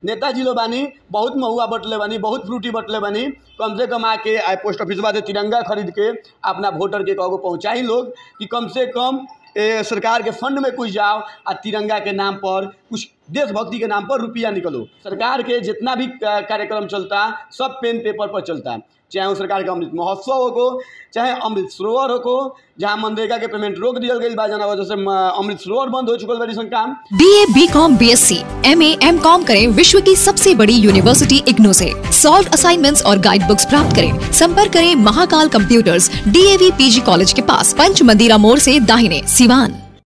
नेताजी लोग बानी बहुत महुआ बटले बानी बहुत फ्रूटी बटले बानी कम से कम आके आ पोस्ट ऑफिस से तिरंगा खरीद के अपना वोटर के कहो पहुँचाई लोग कि कम से कम ए, सरकार के फंड में कुछ जाओ आ तिरंगा के नाम पर कुछ देशभक्ति के नाम पर रुपया निकलो सरकार के जितना भी का- कार्यक्रम चलता सब पेन पेपर पर चलता चाहे वो सरकार का अमृत महोत्सव हो चाहे अमृत सरोवर हो जहाँ मनरेगा के पेमेंट रोक दियल गई बा जना वजह से म, अमृत सरोवर बंद हो चुकल बड़ी सन काम B A B Com B S C M A M Com करें विश्व की सबसे बड़ी यूनिवर्सिटी इग्नू से सॉल्व असाइनमेंट्स और गाइड बुक्स प्राप्त करें संपर्क करें Mahakal computers DAV PG college के पास पंच मंदिरा मोड़ से दाहिने सिवान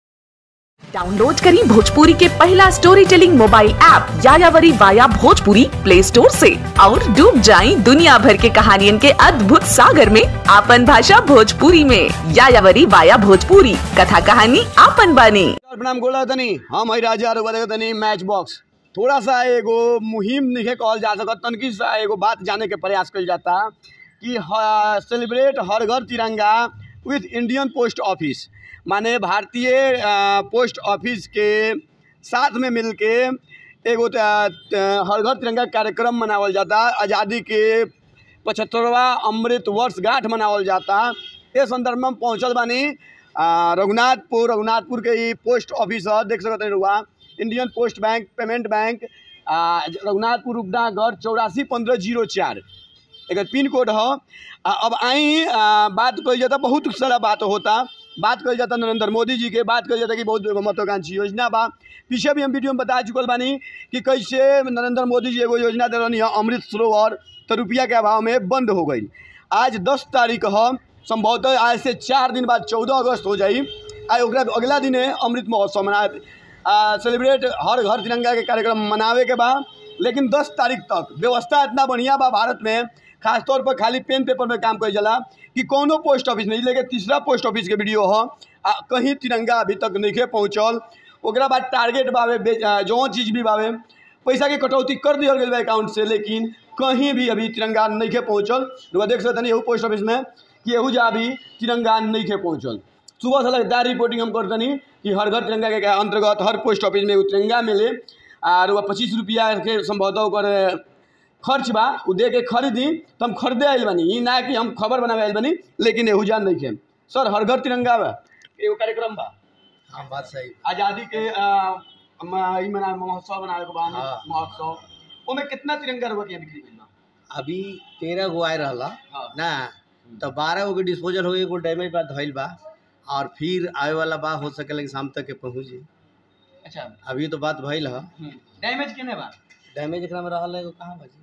डाउनलोड करें भोजपुरी के पहला story telling mobile app Yayavari via Bhojpuri play store से और डूब जाएं दुनिया भर के कहानियन के अद्भुत सागर में आपन भाषा भोजपुरी में यायावरी वाया भोजपुरी कथा कहानी आपन बानी नमस्कार, प्रणाम गोला तनी हम हई राजा रुआ देखत तनी मैच बॉक्स थोड़ा सा एगो मुहिम नहीं कहल जा सकत तनकी सा एगो बात जाने के प्रयास कल जाता कि सेलिब्रेट हर घर तिरंगा विथ इंडियन पोस्ट ऑफिस माने भारतीय अ, पोस्ट ऑफिस के साथ में मिल के एगो त- त- हर घर तिरंगा कार्यक्रम मनावल जाता आज़ादी के पचहत्तरवा अमृत वर्ष गांठ मनावल जाता ये संदर्भ में हम पहुँचल बानी आ, रघुनाथपुर रघुनाथपुर के ई पोस्ट ऑफिस है देख सकते रुआ Indian post bank payment bank आ, रघुनाथपुर उपडागढ़ चौरासी पंद्रह जीरो चार एकर पिन कोड है आ, अब आई आ, बात कल जाता बहुत सारा बात होता बात कल जाता नरेंद्र मोदी जी के बात कल जाता कि बहुत महत्वाकांक्षी योजना बा पीछे भी हम वीडियो में बता चुकल बानी कि कैसे नरेंद्र मोदी जी एगो योजना दे रहनी है अमृत सरोवर तो रुपया के अभाव में बंद हो गई आज दस तारीख है संभवतः आज से चार दिन बाद चौदह अगस्त हो जाई आ ओकरा अगला दिन अमृत महोत्सव मना सेलिब्रेट हर घर तिरंगा के कार्यक्रम मनावे के बा लेकिन दस तारीख तक व्यवस्था इतना बढ़िया बा भारत में खासतौर पर खाली पेन पेपर में काम कइल जाला कि कोनो पोस्ट ऑफिस नहीं लेके तीसरा पोस्ट ऑफिस के वीडियो ह आ कहीं तिरंगा अभी तक नहीं पहुँचल ओकरा बाद टारगेट बावे बे- आ, जौन चीज़ भी बावे पैसा के कटौती कर दिया गया अकाउंट से लेकिन कहीं भी अभी तिरंगा नहीं के पहुँचल रुआ देख सकते एहू पोस्ट ऑफिस में कि एहू जा भी तिरंगा नहीं के पहुँचल सुबह से लगातार रिपोर्टिंग हम करतनी कि हर घर तिरंगा के अंतर्गत हर पोस्ट ऑफिस में एगो तिरंगा मिले और वह पच्चीस रुपया के संभवतः ओकर खर्च बा उ दे के खरीदी तो हम खरीदे आयल बनी ई ना कि हम खबर बनावे आयल बनी लेकिन एहू जान नहीं खे सर हर घर तिरंगा बा एगो कार्यक्रम बा हाँ बात सही आज़ादी के आ, म- ई मना महोत्सव मनावे के बा हाँ। महोत्सव ओमे कितना तिरंगा रुपया के बिक्री भइल बा अभी तेरह गो आए रहला हाँ। ना तो बारह गो के डिस्पोजल हो गई एगो डैमेज बा धइल बा और फिर आवे वाला बा हो सकेला कि शाम तक के पहुँच जाई अच्छा अभी तो बात भइल ह डैमेज केने बा डैमेज एकरा में रहल एगो कहाँ बाजी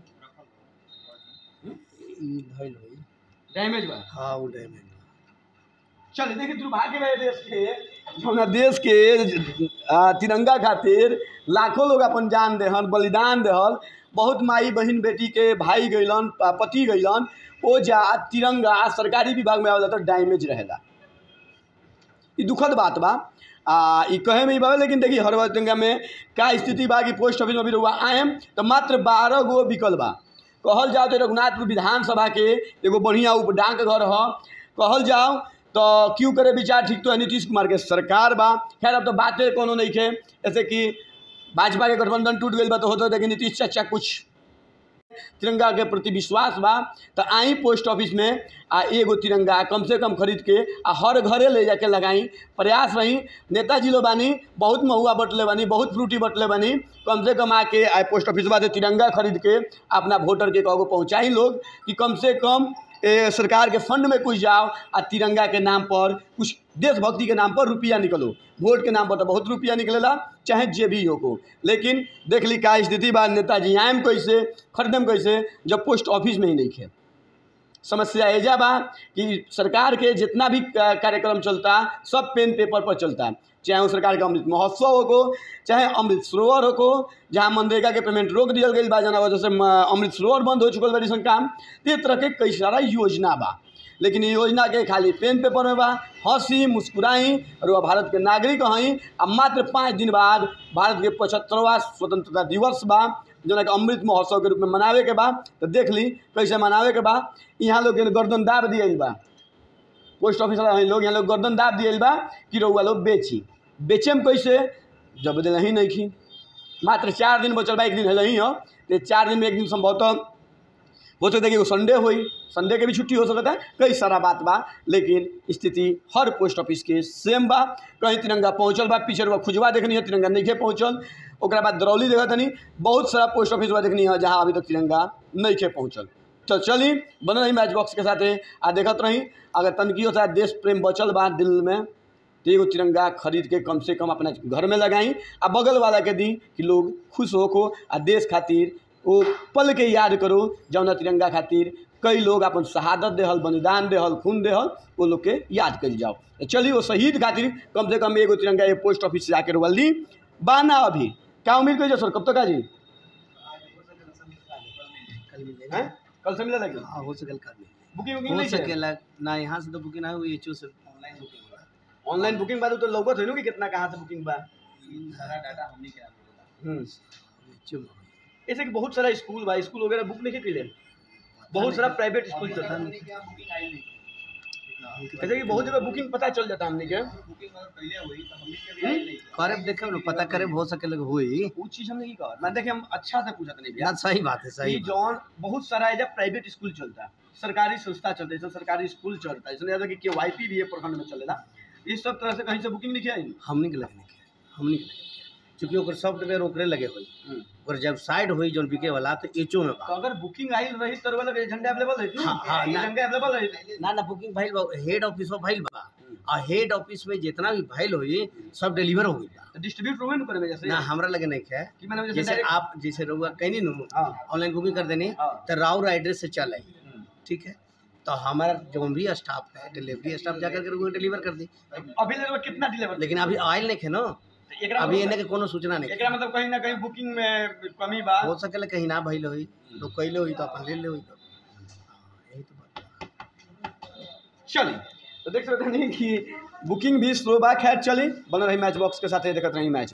ई धइल होई डैमेज बा हाँ वो डैमेज बा चल देखिए दुर्भाग्य बा ये देश के जौना देश के आ, तिरंगा खातिर लाखों लोग अपन जान देहन बलिदान देहल बहुत माई बहन बेटी के भाई गइलन आ, पति गइलन ओ जा तिरंगा सरकारी विभाग में आवेला तो डैमेज रहेला ई दुखद बात बा आ ई कहे में ही बावे लेकिन देखिए हर तिरंगा में का स्थिति बा कि पोस्ट ऑफिस में अभी रहुआ आएम तो मात्र बारह गो बिकल बा कहल जाओ तो रघुनाथपुर विधानसभा के एगो बढ़िया उप डाक घर ह कहल जाओ तो क्यों करे विचार ठीक तो है नीतीश कुमार के सरकार बा खैर अब तो बातें कोनो नहीं खे जैसे कि भाजपा के गठबंधन टूट गई बा तो होता कि नीतीश चाचा कुछ तिरंगा के प्रति विश्वास बा तो आई पोस्ट ऑफिस में आ एगो तिरंगा कम से कम खरीद के आ हर घरे ले जाके लगाई प्रयास रही नेताजी लोग बानी बहुत महुआ बटले बानी बहुत फ्रूटी बटले बानी कम से कम आके आ पोस्ट ऑफिस से तिरंगा खरीद के अपना वोटर के कहो पहुँचाई लोग कि कम से कम ए, सरकार के फंड में कुछ जाओ आ तिरंगा के नाम पर कुछ देशभक्ति के नाम पर रुपया निकलो वोट के नाम पर तो बहुत रुपया निकलेला चाहे जे भी हो को लेकिन देख ली का स्थिति बा नेताजी आएम कैसे खरीदम कैसे जब पोस्ट ऑफिस में ही नहीं खे समस्या एजा बा कि सरकार के जितना भी का- कार्यक्रम चलता सब पेन पेपर पर चलता चाहे वो सरकार का अमृत महोत्सव हो चाहे अमृत सरोवर हो जहाँ मनरेगा के पेमेंट रोक दियल गई बा जना वजह से म- अमृत सरोवर बंद हो चुकल बड़ी सन काम तो ये तरह के कई सारा योजना बा लेकिन ये योजना के खाली पेन पेपर में बा हंसी मुस्कुराई और वह भारत के नागरिक हई आ मात्र पाँच दिन बाद भारत के पचहत्तरवा स्वतंत्रता दिवस बा जना के अमृत महोत्सव के रूप में मनावे के बा तो देख ली कैसे मनावे के बा यहाँ लोग के गर्दन दाब दियल बा पोस्ट ऑफिस वाला हई लोग यहाँ लोग गर्दन दाब दियल बा कि रउआ लोग बेची बेचेम कैसे जब दिल ही नहीं खी मात्र चार दिन बचल बा एक दिन है ही हो तो चार दिन में एक दिन संभवतः हो सकता है कि एगो संडे होई संडे के भी छुट्टी हो सकता है कई सारा बात बा लेकिन स्थिति हर पोस्ट ऑफिस के सेम बा कहीं तिरंगा पहुंचल बा पीछे बा खुजवा देखनी है तिरंगा नहीं पहुंचल ओकरा बाद दरौली देखा तनी बहुत सारा पोस्ट ऑफिस बा देखनी है जहाँ अभी तक तिरंगा नहीं के पहुंचल तो चली बन रही मैच बॉक्स के साथे आ देखत रही अगर तनकी होता है देश प्रेम बचल बा दिल में तो एगो तिरंगा खरीद के कम से कम अपना घर में लगाई आ बगल वाला के दी कि लोग खुश होको आ देश खातिर वो पल के याद करो जौना तिरंगा खातिर कई लोग अपन शहादत देहल बलिदान देहल खून देहल वो लोग के याद कल जाओ तो चलिए वो शहीद खातिर कम से कम एगो तिरंगा ये पोस्ट ऑफिस से जाकर वाली बाना अभी क्या उम्मीद करिए सर कब तक आ जी कल मिलेगा हैं? कल से मिला लगे हाँ हो सकेला कल मिलेगा बुकिंग बुकिंग हो नहीं है सकेला ना यहाँ से तो बुकिंग है वो एच से ऑनलाइन बुकिंग बा तो लौकत है नु कि कितना कहाँ से बुकिंग बा हम्म HO ऐसे कि बहुत सारा स्कूल बा स्कूल वगैरह बुक नहीं के बहुत सारा प्राइवेट स्कूल चलता है ऐसे कि बहुत जगह बुकिंग पता चल जाता हमने के करे देखे ना पता करे हो सकेला कि होई वो चीज हमने की कहा मैं देखे हम अच्छा से पूछा नहीं ना सही बात है सही ये बात। जॉन बहुत सारा है जब प्राइवेट स्कूल चलता है सरकारी संस्था चलता है जैसे सरकारी स्कूल चलता है इसमें कि के वाई पी भी है प्रखंड में चलेगा इस सब तरह से कहीं से बुकिंग नहीं किया है हमनी के लगे नहीं हमनी के लगे चूंकि ओकर सॉफ्टवेयर ओकरे लगे होई ओकर जब साइड होई जोन बिके वाला तो एचओ में तो बा अगर बुकिंग आई रही तो वाला झंडा अवेलेबल है हाँ, हाँ, ना। झंडा अवेलेबल है ना ना बुकिंग भइल बा हेड ऑफिस में भइल बा और हेड ऑफिस में जितना भी भइल होई सब डिलीवर हो गइल बा तो डिस्ट्रीब्यूट हुए ना करे में जैसे ना हमरा लगे नहीं है कि मैंने जैसे जैसे direct- आप जैसे रहुआ कहनी नु हाँ ऑनलाइन बुकिंग कर देनी हाँ। तो राउर एड्रेस से चल आई हम्म। ठीक है तो हमारा जो भी स्टाफ है डिलीवरी स्टाफ जाकर के डिलीवर कर दी अभी ले कितना डिलीवर लेकिन अभी आयल नहीं है ना एकरा अभी मतलब- इन्हें के कोनो सूचना नहीं एकरा मतलब कहीं ना कहीं बुकिंग में कमी बा हो सकेला कहीं ना भइल होई लोग कैले होई तो अपन ले ले होई तो हाँ, यही तो बात बा। चलिए तो देख सकते हैं कि बुकिंग भी स्लो बा खैर चली बन रही मैच बॉक्स के साथ देखते रही मैच